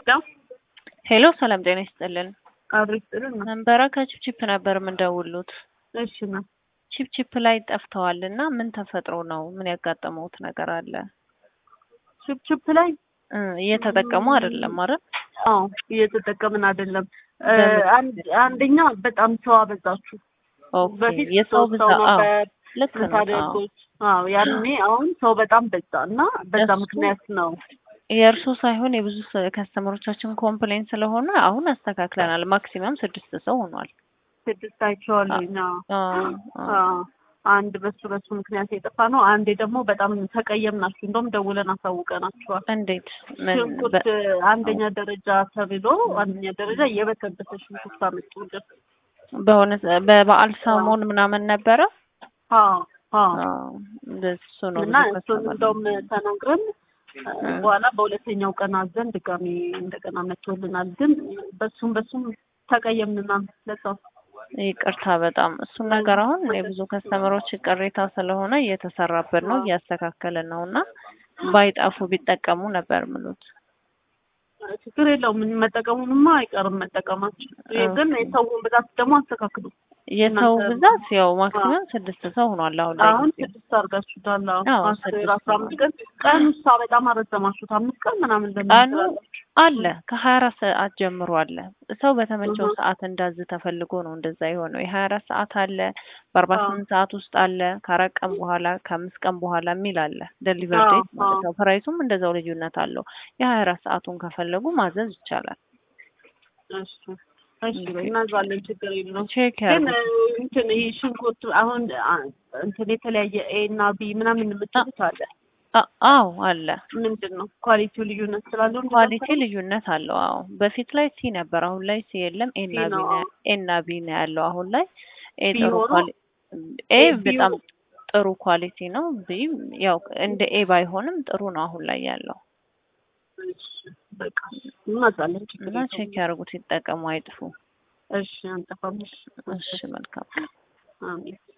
ሄሎ ሄሎ ሰላም ጤና ይስጥልን። አብሮ ይስጥልን ነው። መንበረ ከቺፕቺፕ ነበር የምንደውሉት። እሺ ነው። ቺፕቺፕ ላይ ጠፍተዋል እና ምን ተፈጥሮ ነው? ምን ያጋጠመውት ነገር አለ? ችፕችፕ ላይ እ እየተጠቀሙ አይደለም አይደል? አዎ እየተጠቀምን አይደለም። እ በምን? አንድ- አንደኛ በጣም ሰው አበዛችሁ። ኦኬ በፊት የሰው ሶስት ብዛት ሰው አዎ ነበር ልክ ነው። አዎ ምታደርጉት። አዎ ያኔ አሁን ሰው በጣም በዛ እና በዛ እሱ- ምክንያት ነው የእርሱ ሳይሆን የብዙ ከስተመሮቻችን ኮምፕሌን ስለሆነ አሁን አስተካክለናል። ማክሲመም ስድስት ሰው ሆኗል። ስድስት አይቼዋለሁኝ። አዎ አዎ አዎ። አዎ። አንድ በሱ በሱ ምክንያት የጠፋ ነው። አንዴ ደግሞ በጣም ተቀየምናችሁ። እንደውም ደውለን አሳውቀናችኋል። እንዴት ምን ሽንኩርት በ- አንደኛ ደረጃ ተብሎ አንደኛ ደረጃ የበሰበሰ ሽንኩርት አመጡልን። በሆነ በበዓል ሰሞን ምናምን ነበረ? አዎ አዎ አዎ እንደሱ ነው እና ብዙ እሱን ከስተመር እንደውም ተናግረን እ በኋላ በሁለተኛው ቀን አዘን ድጋሚ እንደገና መጥቶልናል። ግን በሱም በሱም ተቀየምንና ለሰው ይቅርታ በጣም እሱን ነገር አሁን የብዙ ከስተመሮች ቅሬታ ስለሆነ እየተሰራበት ነው እያስተካከልን ነው እና ባይጠፉ ቢጠቀሙ ነበር ምሉት ችግር የለውም መጠቀሙንማ አይቀርም መጠቀማችን። ግን የሰውን ብዛት ደግሞ አስተካክሉ። የሰው እናንተ- ብዛት ያው ማክሲመም ስድስት ሰው ሆኗል አሁን ላይ አሁን ጊዜው። ስድስት አድርጋችሁታል። አዎ አዎ፣ አስር ስድስት አስራ አምስት ቀን ቀን ውሳ በጣም አረዘማችሁት። አምስት ቀን ምናምን ለምን ቀኑ ትላላችሁ? አለ ከሀያ አራት ሰዓት ጀምሮ አለ። ሰው በተመቸው እህ። ሰዓት እንዳዝ ተፈልጎ ነው እንደዛ የሆነው። የሀያ አራት ሰዓት አለ፣ በአርባ አዎ። ስምንት ሰዓት ውስጥ አለ፣ ከአራት ቀን በኋላ ከአምስት ቀን በኋላ የሚል አለ። ደሊቨር አዎ፣ ዴት ማለት አዎ። ነው። ፕራይሱም እንደዛው ልዩነት አለው። የሀያ አራት ሰዓቱን ከፈለጉ ማዘዝ ይቻላል። እሺ እሺ እናዛለን፣ ችግር የለውም። ቼክ ግን ያርጉ። እ፣ እንትን ይሄ ሽንኩርት አሁን አ፣ እንትን የተለያየ ኤ እና ቢ ምናምን የምትሉት አለ። አ- አዎ አለ። ምንድን ነው ኳሊቲው ልዩነት ስላለው እንደዛ ኳሊቲ ነው? ልዩነት አለው። አዎ በፊት ላይ ሲ ነበር፣ አሁን ላይ ሲ የለም። ኤ እና ሲ ቢ ነው። ነው ኤ እና ቢ ነው ያለው አሁን ላይ። ኤ ቢ ጥሩ ሆኖ ኳሊ ኤ ኤ ቢው- በጣም ጥሩ ኳሊቲ ነው። ቢ ያው እንደ ኤ ባይሆንም ጥሩ ነው አሁን ላይ ያለው እሺ በቃ እናዛለን፣ ችግር እና ቼክ የለውም። ያርጉት፣ ይጠቀሙ፣ አይጥፉ። እሺ አንጠፋም። እሺ መልካም አሜን